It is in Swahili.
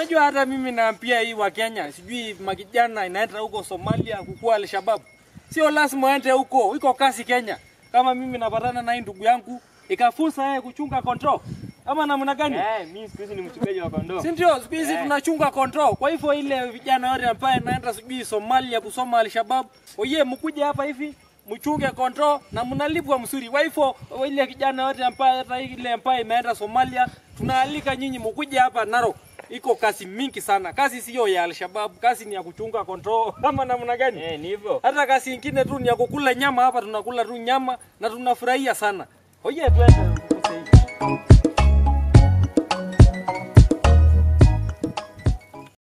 Unajua hata mimi naambia hii wa Kenya, sijui makijana inaenda huko Somalia kukua Al-Shabaab. Sio lazima waende huko, iko kasi Kenya. Kama mimi napatana na hii ndugu yangu, ikafunza yeye kuchunga control. Ama namna gani? Eh, mimi siku hizi ni mchungaji wa kondoo. Si ndio? Siku hizi Eh. tunachunga control. Kwa hivyo ile vijana wote ambaye naenda sijui Somalia kusoma Al-Shabaab, oye mkuje hapa hivi mchunge control na mnalipwa mzuri. Kwa hivyo ile kijana wote ambaye hata ile ambaye imeenda Somalia, tunaalika nyinyi mkuje hapa Narok. Iko kazi mingi sana. Kazi sio ya Al-Shabaab, kazi ni ya kuchunga control. Ama namna gani? Eh, ni hivyo. Hata kazi ingine tu ni ya kukula nyama hapa, tunakula tu nyama na tunafurahia sana. Oye, twende.